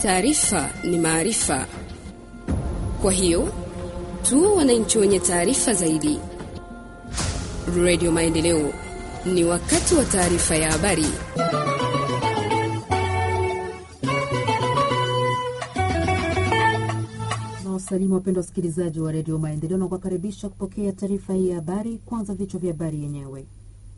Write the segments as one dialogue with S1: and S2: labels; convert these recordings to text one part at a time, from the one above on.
S1: Taarifa ni maarifa, kwa hiyo tuwe wananchi wenye taarifa zaidi. Radio Maendeleo, ni wakati wa taarifa ya habari.
S2: Nawasalimu wapendwa wasikilizaji wa redio Maendeleo na kuwakaribisha kupokea taarifa hii ya habari. Kwanza vichwa vya habari yenyewe.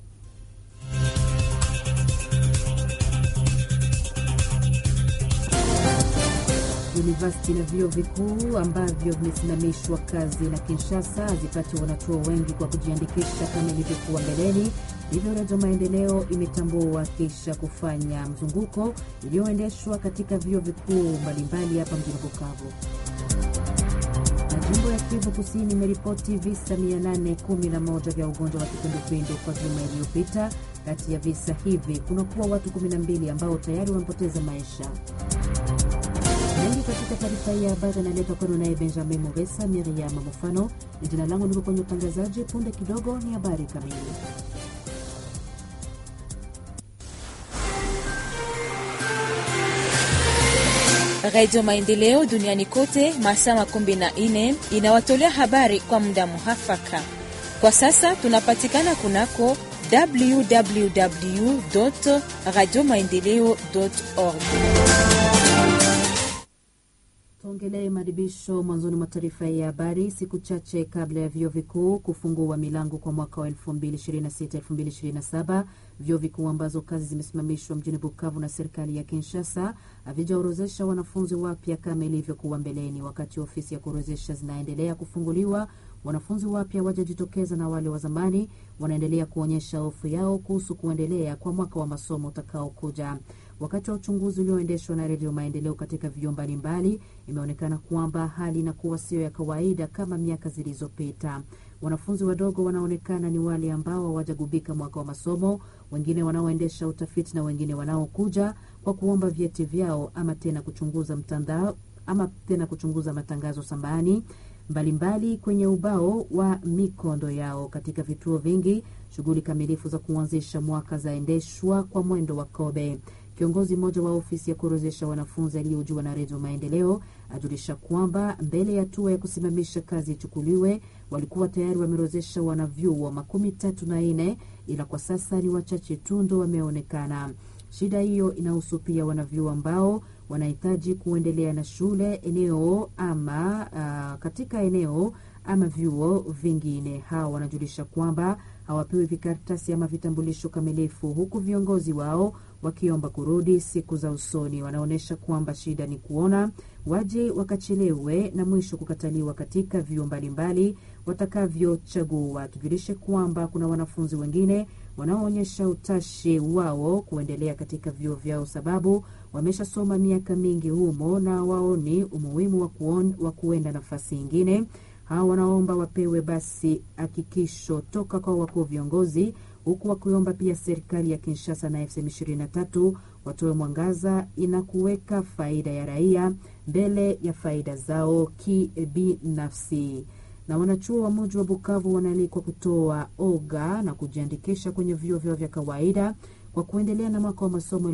S2: Universiti na vyuo vikuu ambavyo vimesimamishwa kazi na Kinshasa hazipati wanachuo wengi kwa kujiandikisha kama ilivyokuwa mbeleni. Hivyo Redio Maendeleo imetambua kisha kufanya mzunguko iliyoendeshwa katika vyuo vikuu mbalimbali hapa mjini Bukavu. Jimbo ya Kivu Kusini imeripoti visa 811 vya ugonjwa wa kipindupindu kwa juma iliyopita. Kati ya visa hivi kunakuwa watu 12 ambao tayari wamepoteza maisha. Mengi katika taarifa hii ya habari analetwa kwenu naye Benjamin Mugesa. Miriam Mufano ni jina langu, niko kwenye utangazaji. Punde kidogo ni habari kamili.
S3: Radio Maendeleo duniani kote masaa makumi na nne inawatolea habari kwa muda muhafaka. Kwa sasa tunapatikana kunako www radio maendeleo org.
S2: Tuongelee maadhibisho mwanzoni mwa taarifa ya habari. Siku chache kabla ya vyuo vikuu kufungua milango kwa mwaka wa 2026-2027, vyuo vikuu ambazo kazi zimesimamishwa mjini Bukavu na serikali ya Kinshasa havijaorozesha wanafunzi wapya kama ilivyokuwa mbeleni. Wakati ofisi ya kuorozesha zinaendelea kufunguliwa, wanafunzi wapya wajajitokeza na wale wa zamani wanaendelea kuonyesha hofu yao kuhusu kuendelea kwa mwaka wa masomo utakaokuja. Wakati wa uchunguzi ulioendeshwa na Redio Maendeleo katika vyuo mbalimbali, imeonekana kwamba hali inakuwa sio ya kawaida kama miaka zilizopita. Wanafunzi wadogo wanaonekana ni wale ambao hawajagubika mwaka wa masomo, wengine wanaoendesha utafiti na wengine wanaokuja kwa kuomba vyeti vyao ama tena kuchunguza mtandao ama tena kuchunguza matangazo sambani mbalimbali kwenye ubao wa mikondo yao. Katika vituo vingi, shughuli kamilifu za kuanzisha mwaka zaendeshwa kwa mwendo wa kobe. Kiongozi mmoja wa ofisi ya kuorozesha wanafunzi aliyojua na Redio Maendeleo ajulisha kwamba mbele ya hatua ya kusimamisha kazi ichukuliwe, walikuwa tayari wameorozesha wanavyuo makumi tatu na nne, ila kwa sasa ni wachache tu ndo wameonekana. Shida hiyo inahusu pia wanavyuo ambao wanahitaji kuendelea na shule eneo ama uh, katika eneo ama vyuo vingine. Hawa wanajulisha kwamba hawapewi vikaratasi ama vitambulisho kamilifu, huku viongozi wao wakiomba kurudi siku za usoni. Wanaonyesha kwamba shida ni kuona waje wakachelewe na mwisho kukataliwa katika vyuo mbalimbali watakavyochagua. Tujulishe kwamba kuna wanafunzi wengine wanaoonyesha utashi wao kuendelea katika vyuo vyao, sababu wameshasoma miaka mingi humo na waoni umuhimu wa, wa kuenda nafasi ingine. Hawa wanaomba wapewe basi hakikisho toka kwa wakuu viongozi, huku wakiomba pia serikali ya Kinshasa na FCM 23 watoe mwangaza ina kuweka faida ya raia mbele ya faida zao kibinafsi. Na wanachuo wa muji wa Bukavu wanaalikwa kutoa oga na kujiandikisha kwenye vyuo vyao vya kawaida kwa kuendelea na mwaka wa masomo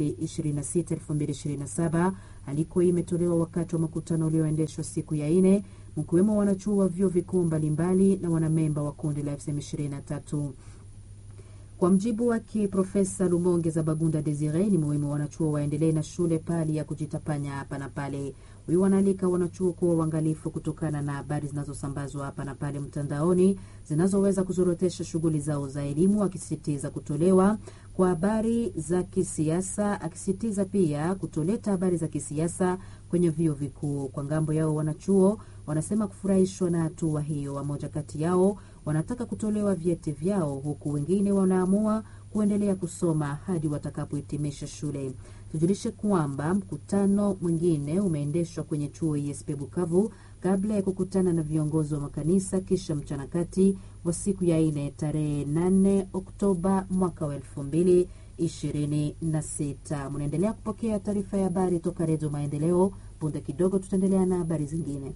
S2: 2026-2027. Aliko hii imetolewa wakati wa makutano ulioendeshwa siku ya ine, mkiwemo wanachuo wa vyuo vikuu mbalimbali na wanamemba wa kundi la FCM 23. Kwa mjibu wake Profesa Lumonge za Bagunda Desire, ni muhimu wanachuo waendelee na shule pali ya kujitapanya hapa na pale. Huyu wanaalika wanachuo kuwa uangalifu kutokana na habari zinazosambazwa hapa na pale mtandaoni zinazoweza kuzorotesha shughuli zao za elimu, akisisitiza kutolewa kwa habari za kisiasa, akisisitiza pia kutoleta habari za kisiasa kwenye vyuo vikuu. Kwa ngambo yao, wanachuo wanasema kufurahishwa na hatua hiyo. Wamoja kati yao wanataka kutolewa vyeti vyao, huku wengine wanaamua kuendelea kusoma hadi watakapohitimisha shule. Tujulishe kwamba mkutano mwingine umeendeshwa kwenye chuo ISP Bukavu kabla ya kukutana na viongozi wa makanisa kisha mchana kati wa siku ya ine tarehe 8 Oktoba mwaka wa elfu mbili ishirini na sita. Mnaendelea kupokea taarifa ya habari toka Redio Maendeleo. Punde kidogo tutaendelea na habari zingine.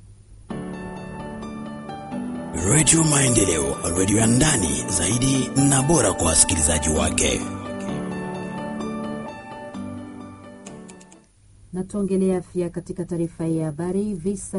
S4: Redio Maendeleo, redio ya ndani zaidi na bora kwa wasikilizaji. wasikilizaji wake.
S2: Na tuongelee afya katika taarifa hii ya habari. Visa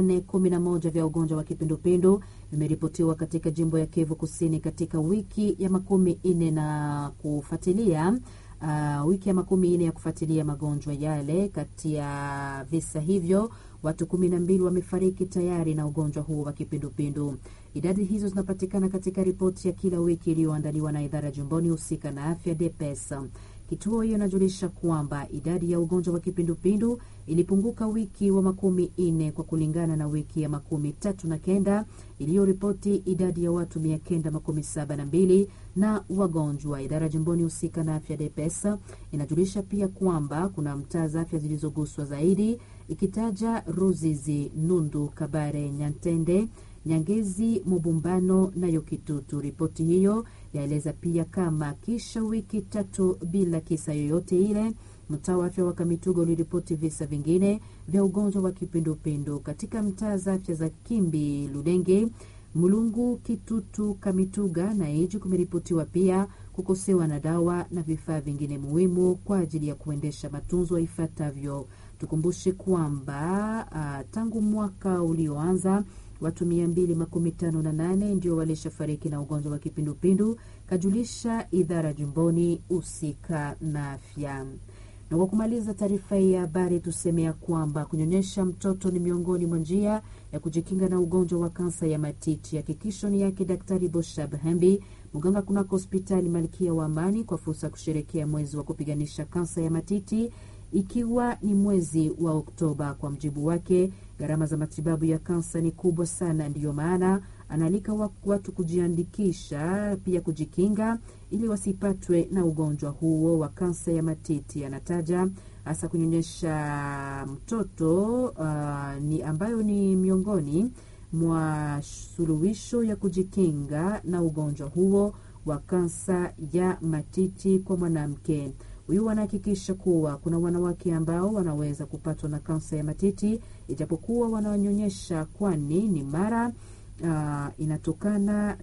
S2: 811 vya ugonjwa wa kipindupindu vimeripotiwa katika jimbo ya Kivu Kusini katika wiki ya makumi nne na kufuatilia uh, wiki ya makumi nne ya kufuatilia magonjwa yale. Kati ya visa hivyo watu kumi na mbili wamefariki tayari na ugonjwa huo wa kipindupindu. Idadi hizo zinapatikana katika ripoti ya kila wiki iliyoandaliwa na idara jumboni husika na afya DPS. Kituo hiyo inajulisha kwamba idadi ya ugonjwa wa kipindupindu ilipunguka wiki wa makumi nne kwa kulingana na wiki ya makumi tatu na kenda iliyoripoti idadi ya watu mia kenda makumi saba na mbili na wagonjwa. Idara jimboni husika na afya DPS inajulisha pia kwamba kuna mtaa za afya zilizoguswa zaidi ikitaja Ruzizi, Nundu, Kabare, Nyantende Nyangezi, Mubumbano nayo Kitutu. Ripoti hiyo yaeleza pia kama kisha wiki tatu bila kisa yoyote ile, mtaa wa afya wa Kamituga uliripoti visa vingine vya ugonjwa wa kipindupindu katika mtaa za afya za Kimbi, Ludenge, Mulungu, Kitutu, Kamituga na Iji. Kumeripotiwa pia kukosewa na dawa na vifaa vingine muhimu kwa ajili ya kuendesha matunzo ifuatavyo. Tukumbushe kwamba uh, tangu mwaka ulioanza watu mia mbili makumi tano na nane ndio walishafariki na ugonjwa wa kipindupindu, kajulisha idara jumboni husika na afya. Na kwa kumaliza taarifa hii ya habari, tusemea kwamba kunyonyesha mtoto ni miongoni mwa njia ya kujikinga na ugonjwa wa kansa ya matiti. Hakikisho ni yake Daktari Boshab Hembi, mganga kunako hospitali Malkia wa Amani, kwa fursa ya kusherekea mwezi wa kupiganisha kansa ya matiti ikiwa ni mwezi wa Oktoba. Kwa mjibu wake, gharama za matibabu ya kansa ni kubwa sana, ndiyo maana anaalika watu kujiandikisha, pia kujikinga ili wasipatwe na ugonjwa huo wa kansa ya matiti. Anataja hasa kunyonyesha mtoto uh, ni ambayo ni miongoni mwa suluhisho ya kujikinga na ugonjwa huo wa kansa ya matiti kwa mwanamke. Huyu wanahakikisha kuwa kuna wanawake ambao wanaweza kupatwa na kansa ya matiti ijapokuwa wananyonyesha, kwani ni mara uh, inatokana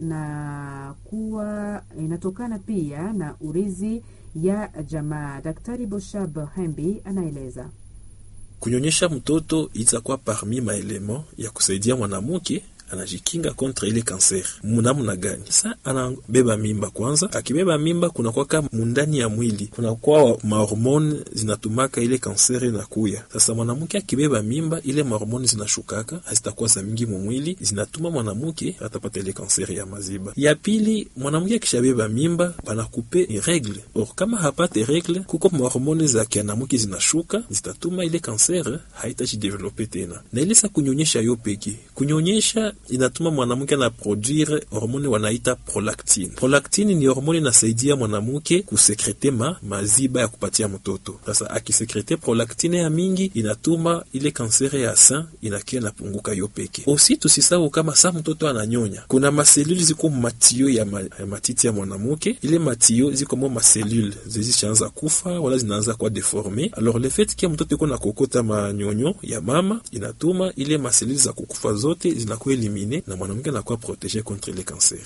S2: na kuwa inatokana pia na urizi ya jamaa. Daktari Boshab Hembi anaeleza
S5: kunyonyesha mtoto itakuwa parmi maelemo ya kusaidia mwanamke anajikinga kontra ile kanser. Munamna gani? Sa anabeba mimba kwanza, akibeba mimba kunakwaka mundani ya mwili kunakuwa mahormone zinatumaka ile kanser inakuya. Sasa mwanamke akibeba mimba, ile mahormone zinashukaka, hazitakuwa za mingi mumwili, zinatuma mwanamke atapata ile kanser ya maziba. Ya pili, mwanamke akishabeba mimba banakupe regle or kama hapate regle, kuko mahormone za kianamuke zinashuka, zitatuma ile kanser haitajidevelope tena. Na ile sa kunyonyesha yo peke kunyonyesha inatuma mwanamke na produire hormone wanaita prolactine. Prolactine ni hormone inasaidia mwanamke kusekrete ma maziba ya kupatia mtoto. Sasa akisekrete prolactine ya mingi inatuma ile kansere ya sein inakia napunguka yo peke. Osi tusisahau kama sa mtoto ananyonya, kuna maselule ziko matio ya, ma, ya matiti ya mwanamke. Ile matio ziko mo maselule zezishaanza kufa wala zinaanza kwa deforme. Alors le fait kia mtoto iko na kokota manyonyo ya mama inatuma ile maselule za kukufa zote zinakuwa elimine na mwanamke anakuwa protege contre le cancer.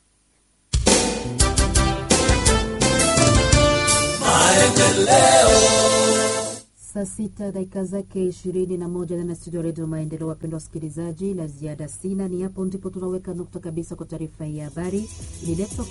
S2: Saa sita dakika zake ishirini na moja ndani ya studio ya redio Maendeleo. Wapendwa wasikilizaji, la ziada sina, ni hapo ndipo tunaweka nukta kabisa kwa taarifa hii ya habari ililetwa